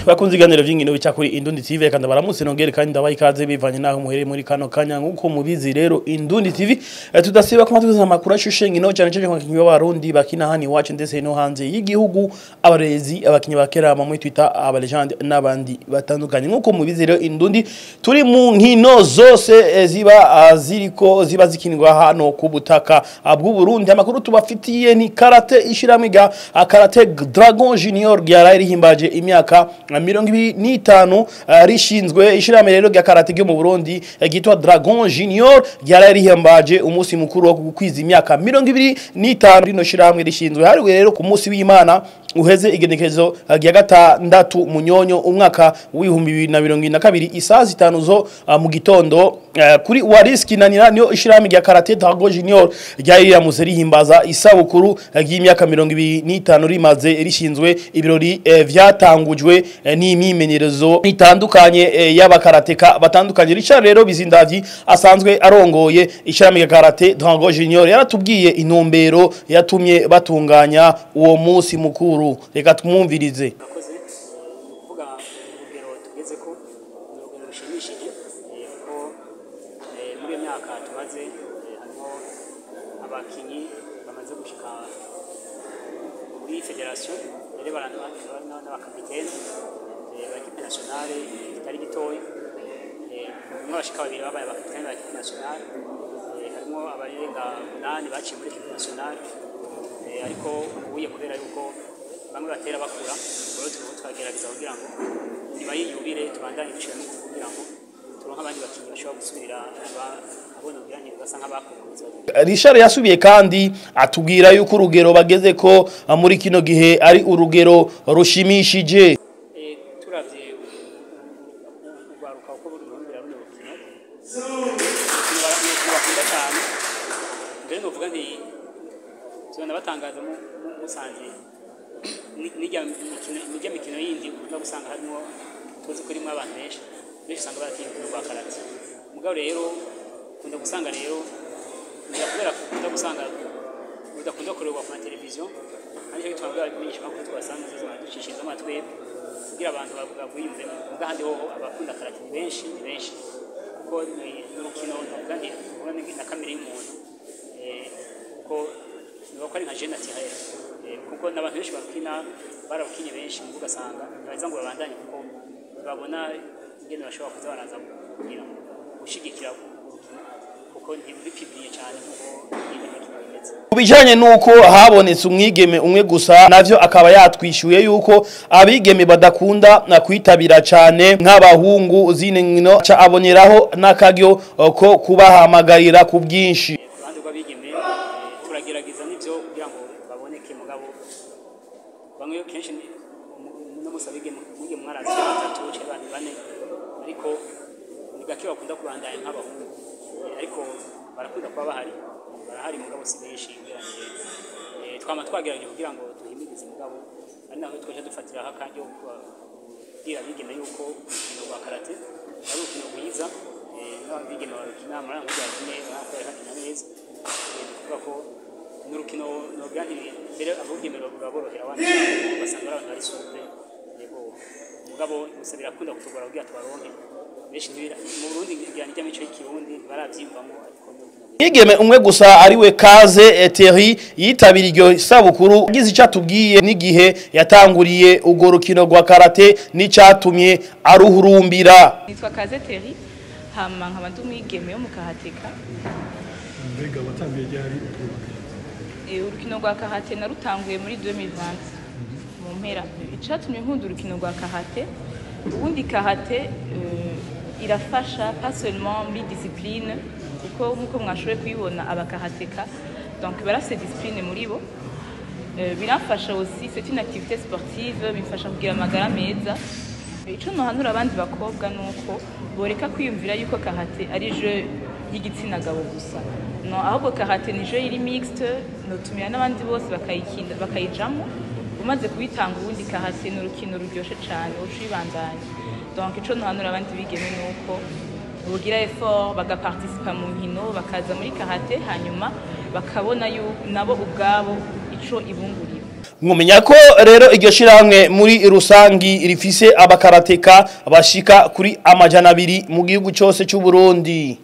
bakunze ibiganiro vy'inkino bica kuri Indundi TV kandi baramutse nongere kandi ndabaha ikaze bivanye naho muhereye muri kano kanya nkuko mubizi rero Indundi TV eh, tudasiba kuma tuza amakuru ashushe nkino cyane cyane kwa kinyo barundi bakina hani wacu ndetse no hanze y'igihugu abarezi abakinyi bakera mu Twitter abalegende n'abandi batandukanye nkuko mubizi rero Indundi turi mu nkino zose eh, ziba ah, ziriko ziba zikinirwa hano ku butaka ah, bw'u Burundi amakuru tubafitiye ni karate ishiramiga ah, karate Dragon Junior ryara rihimbaje imyaka ah, mirongo ibiri n'itanu ah, rishinzwe ishirahamwe rero rya karate ryo mu Burundi eh, ryitwa Dragon Junior ryara rihimbaje umunsi mukuru wo gukwiza imyaka mirongo ibiri n'itanu rino shirahamwe rishinzwe hariwe rero ku munsi w'Imana uheze igenekezo uh, rya gatandatu munyonyo umwaka w'ibihumbi bibiri na mirongo ine na kabiri isaha zitanu zo uh, mu gitondo uh, kuri wariski nanira niyo ishirahamwe rya karate Dragon Junior ryari riramuze rihimbaza isabukuru uh, ry'imyaka mirongo ibiri n'itanu rimaze rishinzwe ibirori uh, vyatangujwe uh, n'imyimenyerezo itandukanye uh, y'abakarateka batandukanye Richard rero bizindavyi asanzwe arongoye ishirahamwe rya karate Dragon Junior yaratubwiye intumbero yatumye batunganya uwo munsi mukuru reka tumwumvirize akoze kuvuga urugero tugeze ko ni urugero rushimishije eh, kuko eh, muri iyo myaka tumaze eh, harimo abakinyi bamaze gushika muri federation rero n'abakapitene b'ekipe nationale kitari gitoya Eh, harimo abashika babiri babaye abakapitene ba ekipe nationale Eh, harimo abarenga umunani baciye muri ekipe nationale Eh, ariko ubuye kubera yuko bamwe batera bakura rero turimo twagerageza kugira ngo nyuma y'iyubire tubandanye dushira no kugira ngo turonke abandi bakinnyi bashobora gusubira aba- abona kugira ngo basa nk'abakukuritse Richard yasubiye kandi atubwira yuko urugero bageze ko ah, muri kino gihe ari urugero rushimishije Eh, turavye urwaruka uko buri ruhundira runo rukino urukino bakunda cyane mbere novuga nti tubona batangaza mu- mu- musanze ni- n'irya mikino n'irya mikino yindi ukunda gusanga harimo tuzi ko irimo abantu benshi benshi usanga baratinya urukino rwa karate mugabo rero ukunda gusanga rero ngira kubera ukunda gusanga rudakunda kureba ku mateleviziyo ariko bituma bwabamenyesha amakuru twasanga zizo ducishiriza amatwi kugira abantu babwiyumvemo ubwo ahandi hoho abakunda karate ni benshi ni benshi kuko ni ni urukino navuga nti ubona ni na kamere y'umuntu eh, kuko niba ko ari nka jene atihaye kuko n'abantu benshi barukina barabukinye benshi mu ugasanga ntibaheza ngo babandanye kuko ntibabona ingene bashobora kuza baraza kugira ngo gushigikira urukino kuko ntibipibiriye cyane kuko nyine imikino imeze kubijanye nuko habonetse umwigeme umwe gusa navyo akaba yatwishuye yuko abigeme badakunda na kwitabira cane nk'abahungu zine nkino ca aboneraho n'akaryo eh, ko kubahamagarira ku bwinshi ku ruhande rw'abigeme eh, turagerageza n'ibyo kugira ngo baboneke mugabo bamwe kenshi ni- mu- no musa abigeme mwige mwarazi batatu cyangwa abantu bane ariko ni gake bakunda kubandanya nk'abahungu Eh, ariko barakunda kuba bahari barahari mugabo si benshi ugereranyije Eh, twama twagerageje kugira ngo duhimirize mugabo ari naho twaje dufatiraho akanya ko kubwira abigeme yuko urukino rwa karate ari urukino rwiza eh, n'abigeme barukina muri aya mujyi bakine bakora bakina neza Eh, ni ukuvuga ko ni urukino nogira nti mbere abigeme ruraborohera abandi basanga ari abantu bari supe yego mugabo gusa birakunda kutugora kugira tubaronke benshi ntibira mu Burundi ngira n'ijya mico y'ikirundi ntibarabyiyumvamo ariko ni urukino Mwigeme umwe gusa ariwe Kaze Eteri yitabira iryo sabukuru agize icyo atubwiye n'igihe yatanguriye urwo rukino rwa karate n'icatumye aruhurumbira nitwa kaze teri hama nkaba ndi umwigeme wo mu kahateka mbega watangiye ryari utwubaka Eh, urukino rwa kahate narutanguye muri 2020 mu mpera icatumye nkunda urukino rwa kahate ubundi kahate eh, irafasha pas seulement muri discipline kuko nk'uko mwashoboye kuyibona abakahateka donc barafise discipline muri bo Euh, biramfasha aussi c'est une activité sportive bimfasha kugira amagara meza ico nohanura abandi bakobwa nuko boreka kwiyumvira yuko kahate ari jeu y'igitsina gabo gusa no ahubwo kahate ni jeu iri mixte notumira n'abandi bose bakayikina bakayijamo umaze kubitanga ubundi kahate ni urukino ruryoshe cane uca ubibandanya donc ico nohanura abandi bigeme nuko bogira effort bagaparticipa mu nkino bakaza muri kahate hanyuma bakabona yuko nabo ubwabo ataco ibungurira mwumenya ko rero iryo shirahamwe muri rusangi rifise abakarateka bashika kuri amajana abiri mu gihugu cyose cy'u Burundi